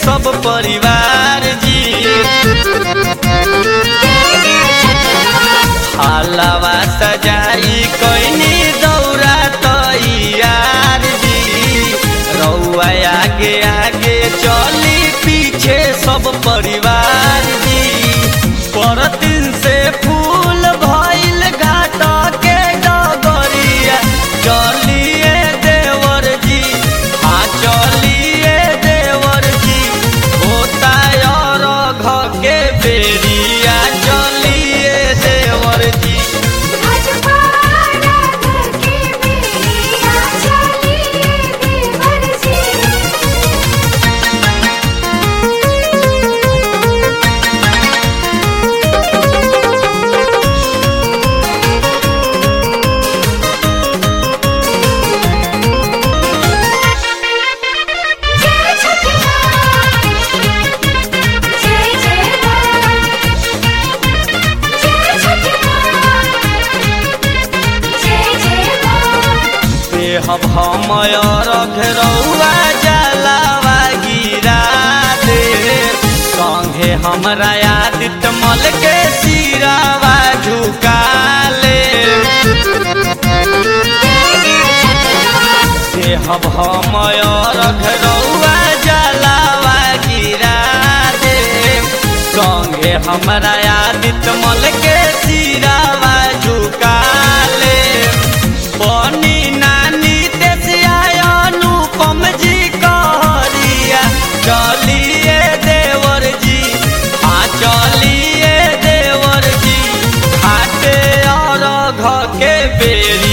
सब परिवार जी हालावा सजाई कैनी दौरा तैयार जी रउआ आगे आगे चली पीछे सब परिवार जी पर दिन से फूल भइल घाट के डगरिया चलिए देवर जी हाँ चलिए देवर जी होता और घ के बेरिया चलिए देवर जी अजवारा घर के बेरिया चलिए देवर जी जय छठी माँ जय जय माँ जय छठी माँ जय जय माँ देहब हमय रख रउआ जलावा गिरा दे संगे हमरा आदित्य मल के सिरावा झुका ले देहब हमय रख रउआ जलावा गिरा दे संगे हमरा आदित्य मल के सिरावा झुका ले बनी नानी देसिया अनुपम जी कहरिया चलिए देवर जी हाँ चलिए देवर जी घाटे और घ के बेरी